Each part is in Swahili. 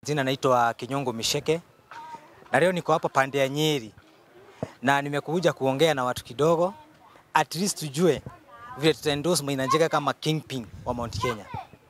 Jina naitwa Kinyongo Misheke na leo niko hapa pande ya Nyeri na nimekuja kuongea na watu kidogo, at least tujue vile tutaendorse Maina Njenga kama kingpin wa Mount Kenya.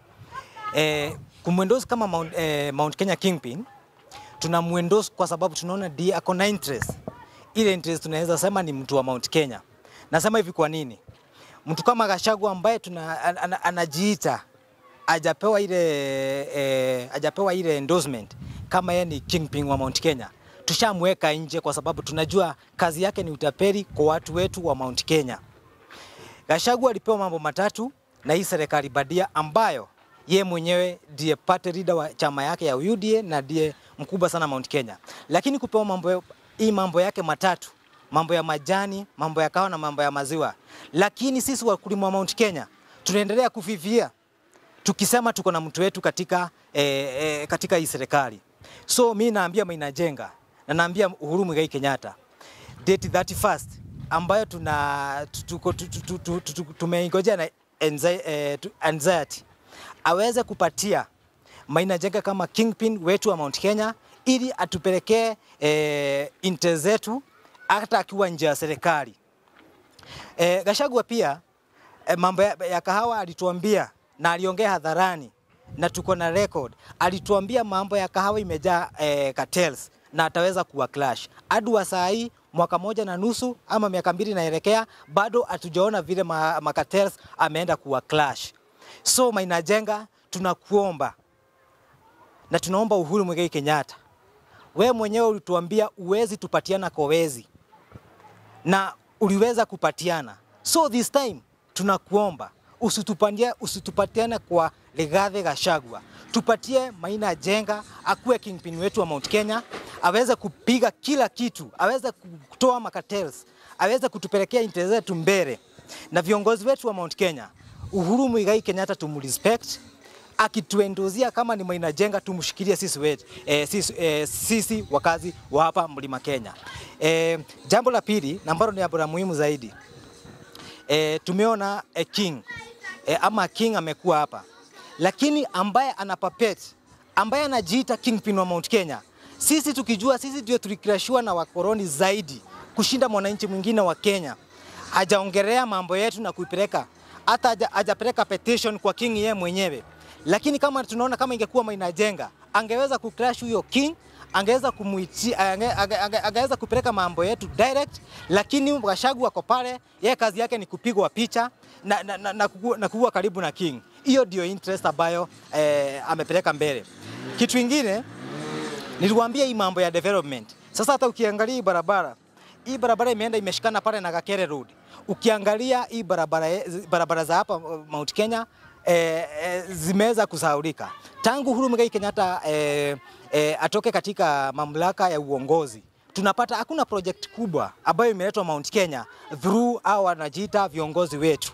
E, kumwendorse kama Mount, e, Mount Kenya kingpin tunamwendorse kwa sababu tunaona ndiye ako na interest. Ile interest tunaweza sema ni mtu wa Mount Kenya. Nasema hivi kwa nini? Mtu kama Gachagua ambaye tuna, an, an, anajiita hajapewa ile eh, hajapewa ile endorsement kama yeye ni kingpin wa Mount Kenya, tushamweka nje kwa sababu tunajua kazi yake ni utapeli kwa watu wetu wa Mount Kenya. Gachagua alipewa mambo matatu na hii serikali badia ambayo ye mwenyewe ndiye party leader wa chama yake ya UDA na ndiye mkubwa sana Mount Kenya, lakini kupewa mambo hii mambo yake matatu mambo ya majani, mambo ya kahawa na mambo ya maziwa, lakini sisi wakulima wa Mount Kenya tunaendelea kufifia tukisema tuko na mtu wetu katika, eh, eh, katika hii serikali. So mi naambia Maina Njenga na naambia Uhuru Muigai Kenyatta date 31st ambayo tuna tuko- tu- tu- tu- tu- tu- tu- tumeingojea na anxi- eh, tu- anxiety aweze kupatia Maina Njenga kama kingpin wetu wa Mount Kenya ili atupelekee eh, inte zetu hata akiwa nje ya serikali. E, Gachagua pia e, mambo ya, ya kahawa alituambia na aliongea hadharani na tuko na record. Alituambia mambo ya kahawa imejaa e, cartels na ataweza kuwa clash. Hadi wa saa hii mwaka moja na nusu ama miaka mbili naelekea, bado hatujaona vile ma, ma cartels ameenda kuwa clash. So Maina Njenga, tunakuomba na tunaomba Uhuru Muigai Kenyatta, we mwenyewe ulituambia uwezi tupatiana kowezi na uliweza kupatiana. So this time tunakuomba usitupandia, usitupatiane kwa Rigathi Gachagua, tupatie Maina Njenga akuwe kingpin wetu wa Mount Kenya, aweze kupiga kila kitu, aweze kutoa makatels, aweze kutupelekea interest zetu mbele, na viongozi wetu wa Mount Kenya, Uhuru Muigai Kenyatta tumrespect akituendozia kama ni Maina Njenga tumshikilie sisi wetu, eh, sisi, eh, sisi wakazi wa hapa Mlima Kenya. Eh, jambo la pili na ambalo ni jambo la muhimu zaidi eh, tumeona eh, king eh, ama king amekuwa hapa, lakini ambaye ana puppet ambaye anajiita kingpin wa Mount Kenya, sisi tukijua sisi ndio tulikrashua na wakoroni zaidi kushinda mwananchi mwingine wa Kenya, hajaongelea mambo yetu na kuipeleka hata haja- hajapeleka petition kwa king yeye mwenyewe lakini kama tunaona kama ingekuwa Maina Njenga angeweza kucrash huyo king, angeweza kumuiti, ange, ange, ange, angeweza kupeleka mambo yetu direct, lakini Gachagua ako pale, yeye kazi yake ni kupigwa picha na, na, na, na, kuwa, na kuwa karibu na king. Hiyo ndio interest ambayo eh, amepeleka mbele. Kitu ingine niliwaambia hii mambo ya development. Sasa hata ukiangalia hii barabara hii barabara imeenda imeshikana pale na Gakere Road. Ukiangalia hii barabara, barabara za hapa uh, Mount Kenya eh, eh, zimeweza kusahaulika tangu Uhuru Muigai Kenyatta eh, eh, atoke katika mamlaka ya uongozi tunapata hakuna project kubwa ambayo imeletwa Mount Kenya through au wanajiita viongozi wetu.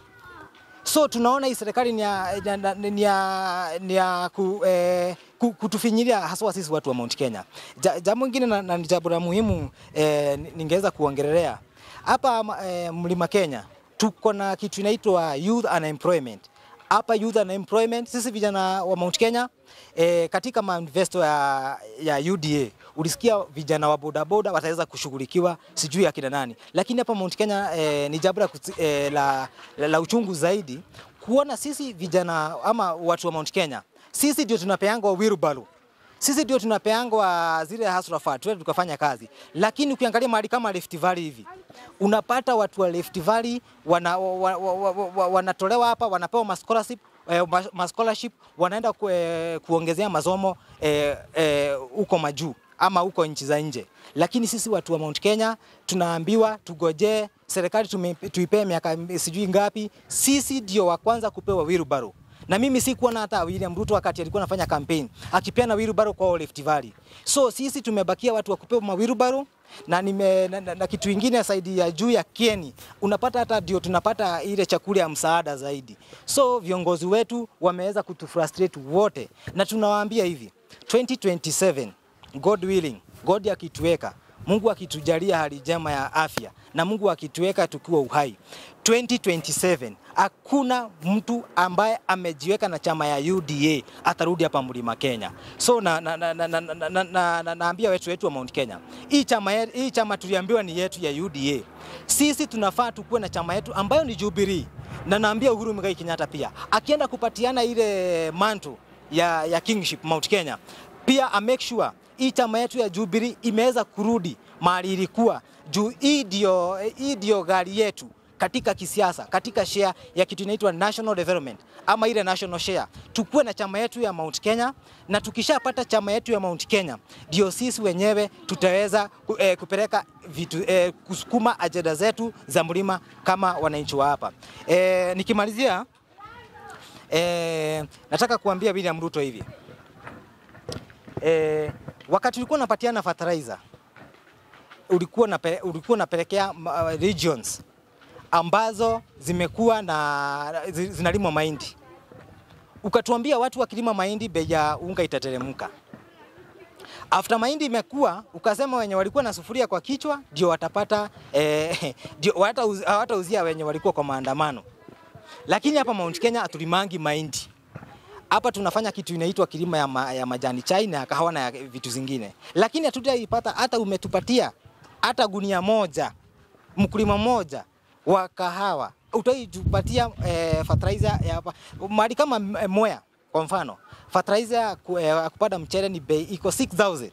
So tunaona hii serikali ni ya, ni ya, ni ya, ni ya ku, eh, ku- kutufinyilia haswa sisi watu wa Mount Kenya. Ja, jambo lingine na, na ni jambo la muhimu eh, ni- ningeweza kuongelelea hapa eh, Mlima Kenya tuko na kitu inaitwa youth unemployment. Hapa youth unemployment, sisi vijana wa Mount Kenya eh, katika manifesto ya, ya UDA ulisikia vijana wa bodaboda wataweza kushughulikiwa sijui akina nani, lakini hapa Mount Kenya eh, ni jambo la, kusi- eh, la, la, la uchungu zaidi kuona sisi vijana ama watu wa Mount Kenya, sisi ndio tunapeangwa wheelbarrow sisi ndio tunapeangwa zile hustler fund tuende tukafanya kazi, lakini ukiangalia mahali kama Rift Valley hivi unapata watu wa Rift Valley wana, wa, wa, wa, wa, wa, wanatolewa hapa wanapewa ma scholarship eh, ma- ma scholarship wanaenda ku, eh, kuongezea masomo eh, eh, huko majuu ama huko nchi za nje, lakini sisi watu wa Mount Kenya tunaambiwa tugojee serikali tume- tuipee miaka sijui ngapi, sisi ndio wa kwanza kupewa wheelbarrow na mimi sikuona hata William Ruto wakati alikuwa anafanya campaign akipeana wheelbarrow kwa Rift Valley. So sisi tumebakia watu wa kupewa mawheelbarrow na, nime, na, na, na kitu ingine saidi ya juu ya Kieni unapata hata ndio tunapata ile chakula ya msaada zaidi. So viongozi wetu wameweza kutufrustrate wote, na tunawaambia hivi 2027 God willing, God akituweka Mungu akitujalia hali njema ya afya na Mungu akituweka tukiwa uhai 2027 hakuna mtu ambaye amejiweka na chama ya UDA atarudi hapa Mlima Kenya. So na, na, na, na, na, na, na, na, na, naambia wetu wetu wa Mount Kenya, hii chama, ye- hii chama tuliambiwa ni yetu ya UDA. Sisi tunafaa tukuwe na chama yetu ambayo ni Jubilee, na naambia Uhuru Muigai Kenyatta pia akienda kupatiana ile manto ya, ya kingship Mount Kenya pia a make sure hii chama yetu ya Jubilee imeweza kurudi mahali ilikuwa juu. Hii ndio hii ndio gari yetu katika kisiasa, katika share ya kitu inaitwa national development ama ile national share. Tukuwe na chama yetu ya Mount Kenya, na tukishapata chama yetu ya Mount Kenya, ndio sisi wenyewe tutaweza ku- eh, kupeleka vitu eh, kusukuma ajenda zetu za mlima kama wananchi wa hapa. Eh, nikimalizia eh, nataka kuambia William Ruto hivi eh, wakati ulikuwa unapatiana fertilizer ulikuwa unape, ulikuwa unapelekea uh, regions ambazo zimekuwa na zi- zinalimwa mahindi, ukatuambia watu wakilima mahindi bei ya unga itateremka. After mahindi imekuwa, ukasema wenye walikuwa na sufuria kwa kichwa ndio watapata eh, ndio hawatauz- hawatauzia wenye walikuwa kwa maandamano. Lakini hapa Mount Kenya hatulimangi mahindi hapa tunafanya kitu inaitwa kilimo ya, ma, ya majani chai na ya kahawa na ya vitu zingine, lakini hatutaipata hata umetupatia hata gunia moja, mkulima mmoja wa kahawa utaitupatia eh, fertilizer ya hapa mahali kama eh, Mwea kwa mfano, fertilizer ya ku- eh, ya kupanda mchele ni bei iko 6000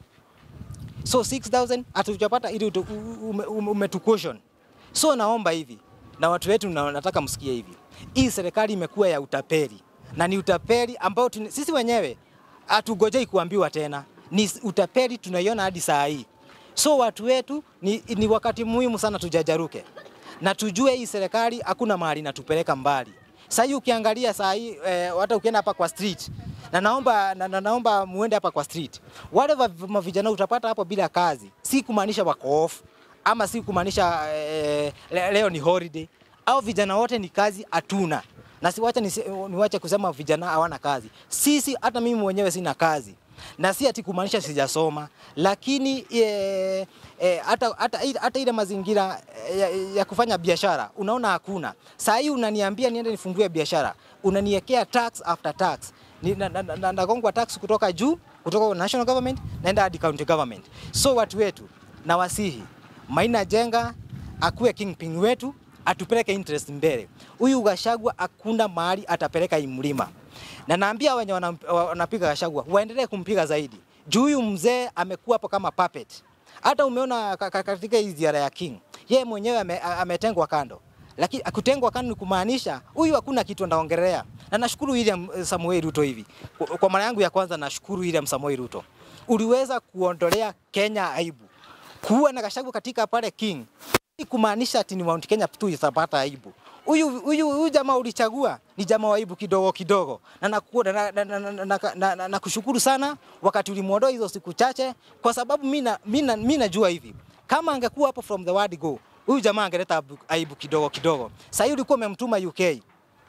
so 6000 hatujapata ili utu- u- ume- ume- umetucaution. So naomba hivi na watu wetu, na nataka msikie hivi, hii serikali imekuwa ya utapeli na ni utapeli ambao tuni, sisi wenyewe hatugojei kuambiwa tena, ni s- utapeli tunaiona hadi saa hii. So watu wetu ni, ni wakati muhimu sana tujajaruke na tujue hii serikali hakuna mahali inatupeleka mbali. Sasa hii ukiangalia saa hii eh, hata ukienda hapa kwa street na naomba, na, na, naomba muende hapa kwa street, wale wa- ma- vijana utapata hapo bila kazi, si kumaanisha wako off ama si kumaanisha eh, le- leo ni holiday au vijana wote ni kazi hatuna, na siwache nisi- niwache kusema vijana hawana kazi. Sisi hata mimi mwenyewe sina kazi na si ati kumaanisha sijasoma, lakini eh, eh, hata, hata, hata ile mazingira eh, ya, ya kufanya biashara unaona hakuna. Saa hii unaniambia niende nifungue biashara, unaniwekea tax after tax Ni- na- na- na- nagongwa tax kutoka juu kutoka kwa national government naenda hadi county government. So watu wetu na wasihi Maina Jenga akuwe kingpin wetu, atupeleke interest mbele. Huyu Gachagua hakuna mahali atapeleka hii mlima, na naambia wenye wanam- wanapiga Gachagua waendelee kumpiga zaidi, juu huyu mzee amekuwa hapo kama puppet. Hata umeona ka- ka- katika hii ziara ya King, yeye mwenyewe ame- ametengwa kando lakini kutengwa kando ni kumaanisha huyu hakuna kitu anaongelea, na nashukuru William eh, Samoei Ruto hivi kwa, kwa mara yangu ya kwanza nashukuru William Samoei Ruto, uliweza kuondolea Kenya aibu kuwa na Gachagua katika pale King, si kumaanisha ati ni Mount Kenya tu itapata aibu. Huyu huyu huyu jamaa ulichagua ni jamaa wa aibu kidogo kidogo, na naku- na, na, na, na, na, na, na, na, na kushukuru sana wakati ulimwondoa hizo siku chache, kwa sababu mimi na- mimi na- mimi najua hivi kama angekuwa hapo from the word go huyu jamaa angeleta aibu- aibu kidogo kidogo. Sasa hivi ulikuwa umemtuma UK,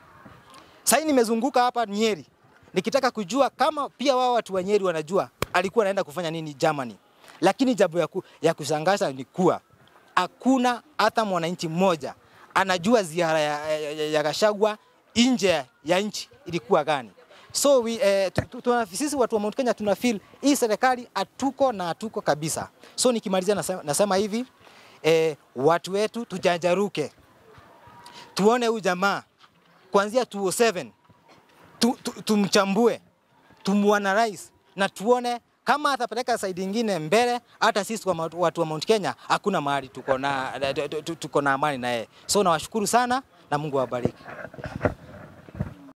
sasa hivi nimezunguka hapa Nyeri nikitaka kujua kama pia wao watu wa Nyeri wanajua alikuwa anaenda kufanya nini Germany, lakini jambo ya, ku, ya kushangaza ni kuwa hakuna hata mwananchi mmoja anajua ziara ya, ya, ya, ya Gachagua nje ya nchi ilikuwa gani. So we, eh, tu, tu, tuna, sisi watu wa Mount Kenya tuna feel hii serikali hatuko na hatuko kabisa. So nikimalizia nasema, nasema hivi eh, watu wetu tujajaruke, tuone huyu jamaa kuanzia 207 tu, tu, tumchambue tumuanalyze na tuone kama atapeleka saidi ingine mbele, hata sisi kwa mautu- watu wa Mount Kenya hakuna mahali tuko na tuko na amani na yeye. So nawashukuru sana na Mungu awabariki.